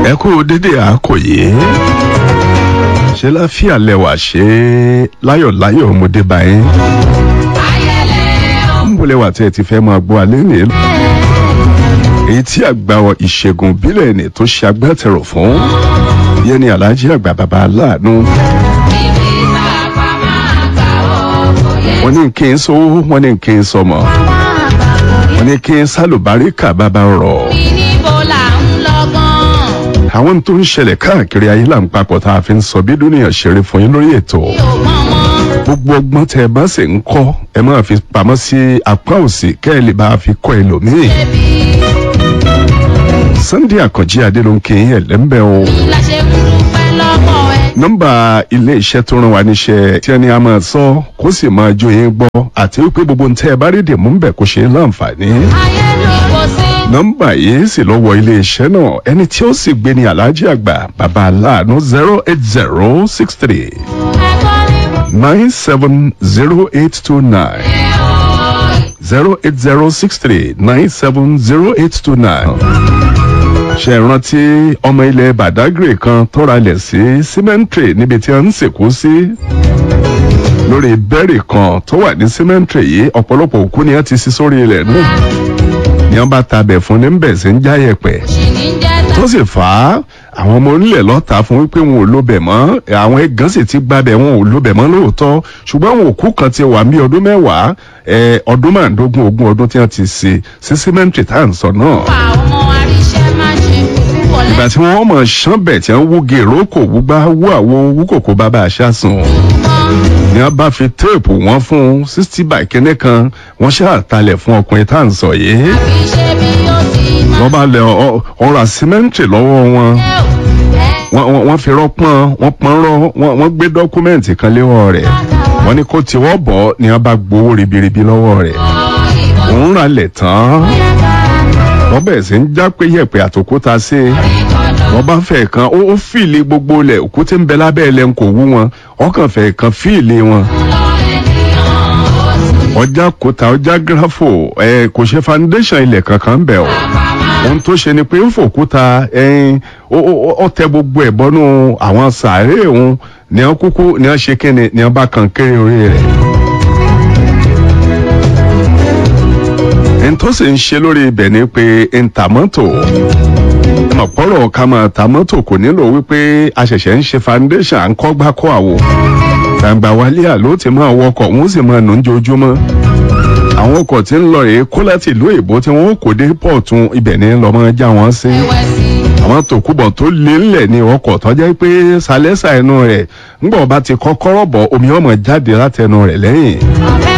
ẹ kú dédé àkòyé ṣe láfíà lẹwà ṣe láyọ̀láyọ̀ ọmọdé báyìí ń bọ̀ lẹwà tí ẹ ti fẹ́ máa gbọ́ alẹ́ nìyẹn èyí tí àgbà ìṣègùn bílẹ̀ ni tó ṣe agbátẹrù fún yẹn ni aláàjì àgbà bàbá aláàánú wọ́n ní kí n sówó wọ́n ní kí n sọmọ wọ́n ní kí n sálùbáríkà bàbá rọ̀ àwọn tó ń ṣẹlẹ̀ káàkiri ayé là ń papọ̀ tá a fi ń sọ bí dúnìyàn ṣeré fún yín lórí ètò gbogbo ọgbọ́n tẹ ẹ bá sì ń kọ́ ẹ máa fi pamọ́ sí apá òsì kẹ́ ẹ lè bá a fi kọ́ ẹlòmíì Sunday Àkànjí Adélónkè ẹlẹ́mbẹ́ o nọ́mbà ilé iṣẹ́ tó rán wa níṣẹ́ tí ẹni a máa sọ kó sì máa jó yín gbọ́ àti wípé gbogbo ń tẹ́ ẹ bá rí dèmú ń bẹ̀ kó ṣe é láǹfààní nọ́mbà yìí sì lọ wọ iléeṣẹ́ náà ẹni tí ó sì gbé ní aláàjì àgbà bàbá aláàánú zero eight zero six three nine seven zero eight two nine zero eight zero six three nine seven zero eight two nine ṣe rántí ọmọ ilẹ̀ Badagry kan tọ́ra lẹ̀ sí cemetery níbi tí wọ́n ń sìnkú sí lórí bẹ́ẹ̀rì kan tó wà ní cemetery yìí ọ̀pọ̀lọpọ̀ òkú ni wọ́n ti sí sórí ilẹ̀ náà ni wọ́n bá tabẹ̀ fún ní bẹ̀ sí ń jáyẹ̀pẹ̀ tó sì fà á àwọn ọmọ onílẹ̀ lọ́ta fún wípé wọn ò lóbẹ̀ mọ́ àwọn ẹ̀gán sì ti gbábẹ̀ wọn ò lóbẹ̀ mọ́ lóòótọ́ ṣùgbọ́n àwọn òkú kan ti wà ní ọdún mẹ́wàá ọdún márùndógún ogún ọdún tí wọ́n ti ṣe sí símẹ́ǹtì tá à ń sọ náà. ìgbà tí wọ́n mọ̀ ṣánbẹ̀ tí wọ́n wú gèrò kò wúgbá wú àwo wú kòkó bàbá àṣàsùn ni wọ́n bá fi téèpù wọn fún sixty by kínní kan wọ́n ṣàtàlẹ̀ fún ọkùnrin tá à ń sọ yìí wọ́n bá lẹ ọ̀rọ̀ símẹ́ǹtì lọ́wọ́ wọn wọ́n fi rọ́pọ́n wọ́n pọ́n rọ́ wọ́n gbé dọ́kúmẹ́ǹtì kan léwọ́ rẹ̀ wọ́n ní kó tiwọ́ bọ̀ ni wọ́n bá gbowó ribiribi lọ́wọ́ rẹ̀ òun rà lẹ̀ tán wọ́n bẹ̀rẹ̀ sí ń já pé yẹ̀pẹ̀ àtòkúta sí i wọ́n bá fẹ́ kan ó fìlì gbogbo lẹ̀ òkúté ń bẹ lábẹ́ ẹ̀ lẹ́nu kò wú wọn ọkàn fẹ́ kan fìlì wọn ọjà kòtà ọjà gírafò ẹ kò ṣe foundation ilẹ̀ kankan ń bẹ̀ o ohun tó ṣe ni pé ń fòkúta ẹyin ó tẹ gbogbo ẹ̀ bọ́nú àwọn sàárè òun ní wọn kúkú ní wọn ṣe kíni ní wọn bá kan kéré orí rẹ̀. ẹni tó sì ń ṣe lórí ibẹ̀ ni pé ń ta mọ́tò ọ̀pọ̀rọ̀ ká máa ta mọ́tò kò nílò wípé a ṣẹ̀ṣẹ̀ ń ṣe foundation à ń kọ́ gbá kọ́ àwo gbàgbà wálé àló ti máa wọkọ̀ wọ́n sì máa nù ń jojúmọ́ àwọn ọkọ̀ tí ń lọ rèé kó láti ìlú èbó tí wọ́n kò dé pọ̀tún ibẹ̀ ní lọ́mọ já wọn sí àwọn tòkúbọ̀ tó lé ńlẹ̀ ní ọkọ̀ tó jẹ́ pé sálẹ́sà ẹnu rẹ̀ ńgbọ̀ bá ti kọ́kọ́rọ́ bọ̀ omi ọmọ jáde látẹnu rẹ̀ lẹ́yìn